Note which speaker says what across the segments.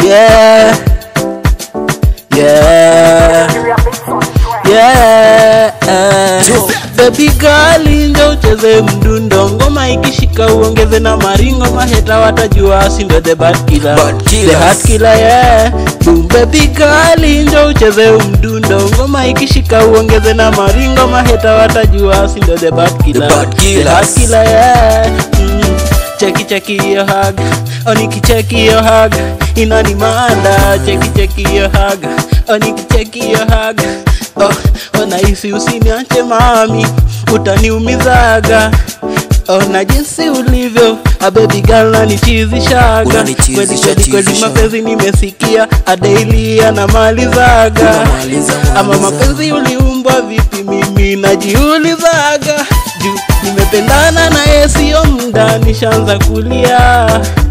Speaker 1: yeah yeah yeah baby girl njo ucheze mdundo ngoma ikishika uongeze na maringo maheta watajua si ndo the bad killer
Speaker 2: Bad
Speaker 1: the
Speaker 2: killers.
Speaker 1: hard killer yeah boom baby girl njo ucheze mdundo ngoma ikishika uongeze na maringo maheta watajua si ndo the bad killer
Speaker 2: bad
Speaker 1: the hard
Speaker 2: killers.
Speaker 1: killer yeah mm. cheki cheki yo hug onikicheki yo hug inanimanda cheki cheki yo hug onikicheki yo hug oh, onahisi usiniache mami utaniumizaga ona jinsi ulivyo abebi gal nanichizishaga
Speaker 2: Unanichizisha,
Speaker 1: kweli kweli kweli
Speaker 2: chizisha.
Speaker 1: mapenzi nimesikia adaili anamalizaga
Speaker 2: Unamaliza,
Speaker 1: ama
Speaker 2: maliza.
Speaker 1: mapenzi uliumbwa vipi mimi najiulizaga juu nimependana naye sio mda nishaanza kulia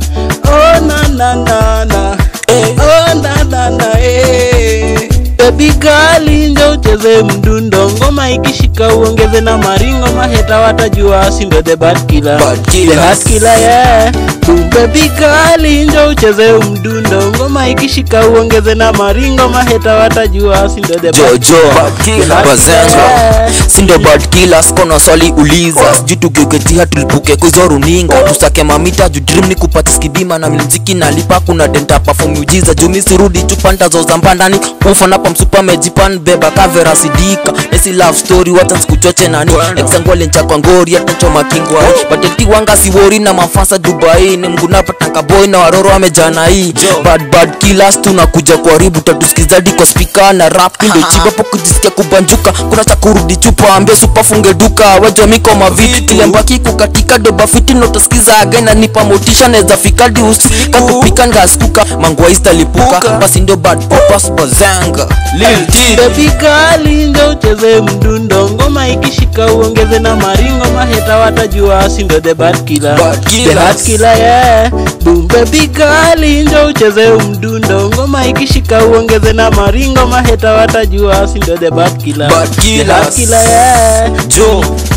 Speaker 1: oh, na, na, na, na. Oh, na, na, na, eh. Baby girl njo ucheze mdundo ngoma ikishika uongeze na maringo maheta watajua si ndo the bad killer
Speaker 2: Bad
Speaker 1: the
Speaker 2: killers.
Speaker 1: hard killer yeah Boom, baby girl njo ucheze mdundo ngoma ikishika uongeze na maringo maheta watajua si ndo the bad
Speaker 2: jojo
Speaker 1: killer.
Speaker 2: bazenga sindo bad killers kona swali uliza sijui tugeuketia tulipuke kuzo runinga tusake mamita juu dream ni kupata skibima na mziki nalipa kuna denta perform ujiza jumi surudi chupanda zoza mbandani ufanapa msupa mejipan beba kavera sidika esi love story wata sikuchoche nani exangwale nchakwa ngori atachoma kingwai bateti wanga siwori na mafasa dubai ni mgunapa tanka boy na waroro wamejana hii bad bad killers tunakuja kuharibu tatuskizadi kwa spika na rap ndo chibapo kujisikia kubanjuka kuna cha kurudi chupa ambia supa funge duka wajwa miko mavitu kilembaki kukatika doba fiti notasikiza againa nipa motisha neza fikadi usi kakupika ngaskuka mangwaista lipuka basi ndio bad popas bazanga lil T.
Speaker 1: Baby girl njo ucheze mdundo ngoma ikishika uongeze na maringo maheta watajua si ndo the bad killer
Speaker 2: Bad
Speaker 1: the
Speaker 2: killers.
Speaker 1: hard killer yeah boom baby girl njo ucheze mdundo ngoma ikishika uongeze na maringo maheta watajua si ndo the bad killer
Speaker 2: Bad
Speaker 1: the hard
Speaker 2: killers.
Speaker 1: killer yeah
Speaker 2: jo